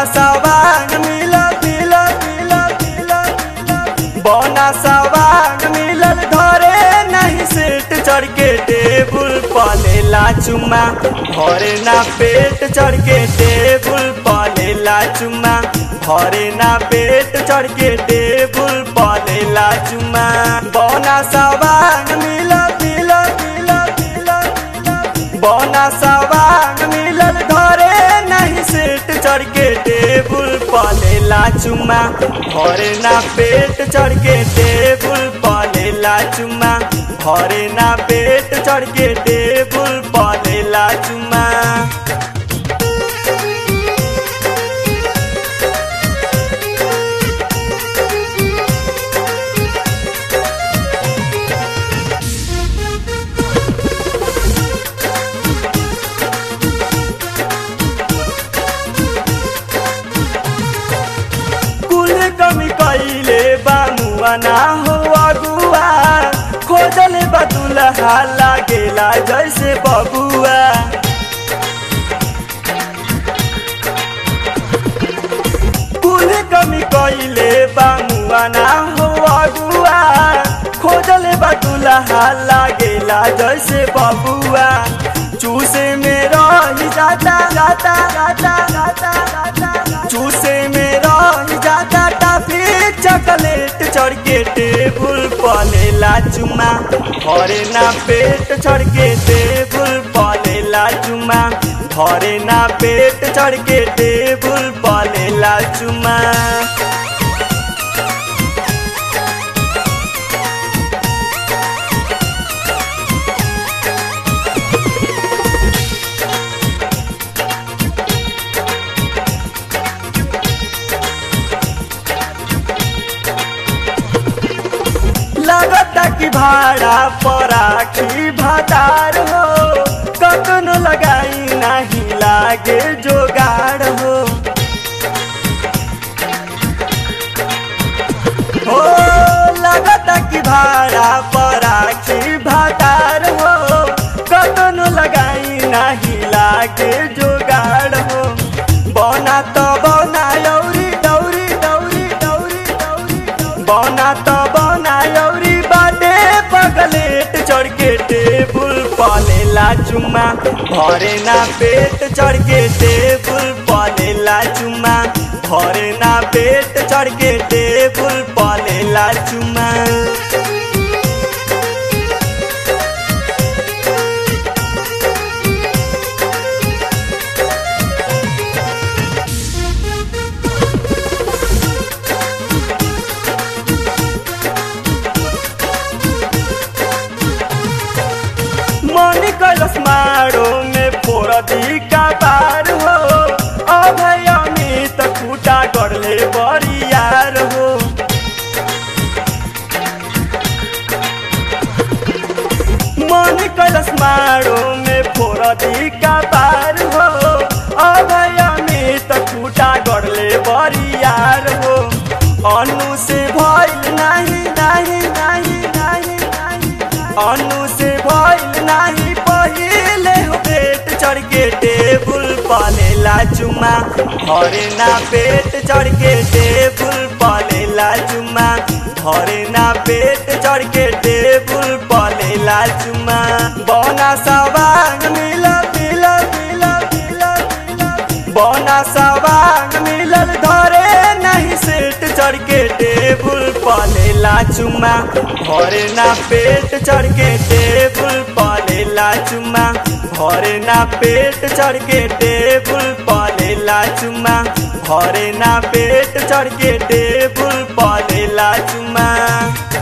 सवांग मिलल मिलल मिलल मिलल मिलल बना सवांग मिलल धरे नहीं सेट चढ़ के टेबुल पलेला चुमा भरे ना पेट चढ़ के टेबुल पलेला चुमा भरे ना पेट चढ़ के टेबुल पलेला चुमा बना सवांग मिलल मिलल मिलल मिलल मिलल बना सवांग मिलल धरे नहीं सेट चढ़ के टेबुल पलेला चुमा भरे ना पेट चढ़ के टेबुल पलेला चुमा भरे ना पेट चढ़ के टेबुल पलेला चुमा कुल कमी कैले बामुआ ना हो अगुआ खोजल बदुलहा लागेला जैसे बबुआ कुल कमी कैले बामुआ ना हो अगुआ खोजल बदुलहा लागेला जैसे बबुआ चूसे में रही जाता जाता जाता जाता जाता चूसे में रही जाता टाफी चॉकलेट चढ़ के टेबुल पलेला चुमा भरे ना पेट चढ़ के टेबुल पलेला चुमा भरे ना पेट चढ़ के टेबुल पलेला चुमा लगता कि भाड़ा पराखी भातार हो कतनो लगाई नहीं लागे जोगाड़ हो हो लगता कि भाड़ा पराखी भातार हो कतनो लगाई नहीं लागे जोगाड़ हो बना तो बना यौरी दौरी दौरी दौरी दौरी बना तो बना यौरी बाटे पगलेट चढ़ के टेबुल पलेला चुमा भरे ना पेट चढ़ के टेबुल पलेला चुमा भरे ना पेट चढ़ के टेबुल पलेला चुमा मनी कैलस मारो में फोरदी का बार हो अभय अमित खूटा गड़ले बरियार हो मनी कैलस मारो में फोरदी का बार हो अभय अमित खूटा गड़ले बरियार हो अनु से भइल नहीं नहीं नहीं नहीं नहीं अनु से भइल नाही पहिले हो पेट चढ़ के टेबुल पलेला चुमा भरे ना पेट चढ़ के टेबुल पलेला चुमा भरे ना पेट चढ़ के टेबुल पलेला चुमा बना सवांग मिलल मिलल मिलल मिलल मिलल बना सवांग मिलल धरे नहीं सेट चढ़ के टेबुल पलेला चुमा भरे ना पेट चढ़ के टेबुल पलेला चुमा भरे ना पेट चढ़ के टेबुल पलेला चुमा भरे ना पेट चढ़ के टेबुल पलेला चुमा